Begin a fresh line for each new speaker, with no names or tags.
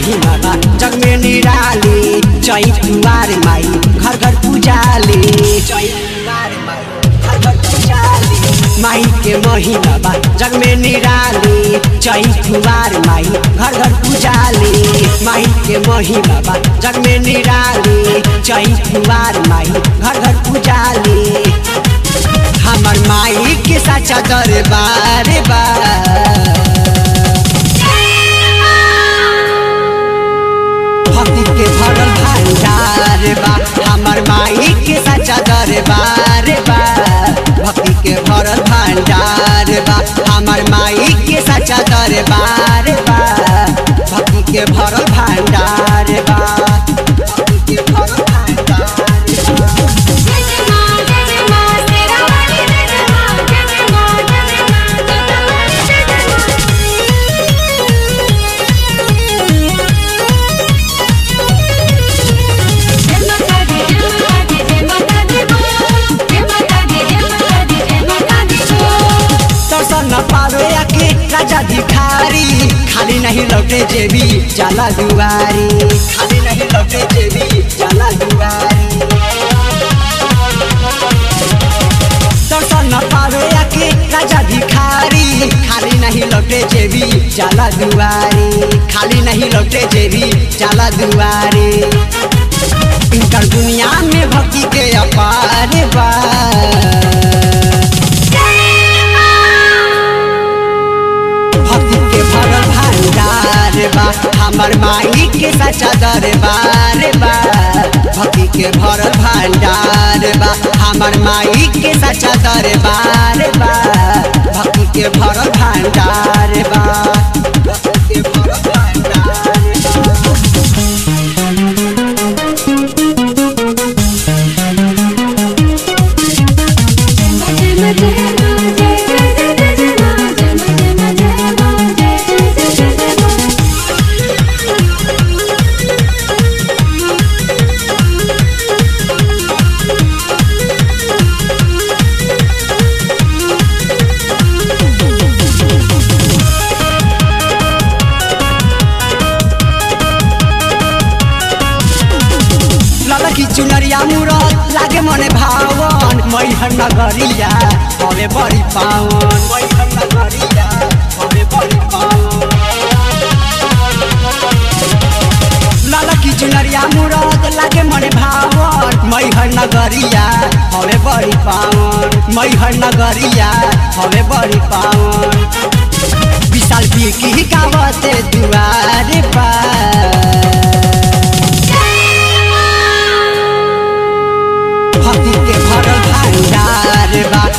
महिमा बा जग में निराली चैत कुवार माई घर घर पूजाली चैत कुवार माई घर घर पूजाली माई के महिमा बा जग में निराली चैत कुवार माई घर घर पूजाली माई के महिमा बा जग में निराली चैत कुवार माई घर घर पूजाली हमर माई के साचा दरबार बा भक्ति के भरल भंडार बा हमर माई के सच्चा दरबार बा भक्ति के भरल भंडार बा हमर माई के सच्चा दरबार बा भक्ति के भरल भंडार बा भक्ति के भरल भंडार बा
जय मां जय मां तेरा वाली जय मां जय मां जय मां जय मां जय मां जय माता दी जय माता दी जय माता दी जय माता दी जय माता दी जय माता दी
दर्शन न पावे आके राजा भिखारी खाली नहीं लौटे जेबी जाला दुआरी खाली नहीं लौटे जेबी जाला दुआरी दर्शन न पावे आके राजा भिखारी खाली नहीं लौटे जेबी जाला दुआरी खाली नहीं लौटे जेबी जाला दुआरी इनकर दुनिया में भक्ति के अपार बा भक्ति के भरल भंडार बा हमर माई के सच्चा दरबार बा भक्ति के भरल भंडार बा हमर माई के सच्चा दरबार बा भक्ति के भरल भंडार बा भक्ति के भरल भंडार बा
जय मां जय मां जय जय जय जय मां जय मां जय मां जय मां जय जय जय जय मां
ललकी चुनरिया मुरत लागे मने भावन मैहर नगरिया हवे बड़ी पावन मैहर नगरिया हवे बड़ी पावन ललकी चुनरिया मुरत लागे मने भावन मैहर नगरिया हवे बड़ी पावन मैहर नगरिया हवे बड़ी पावन विशाल बिकी गावते दुआरे पर भक्ति के भरल भंडार बा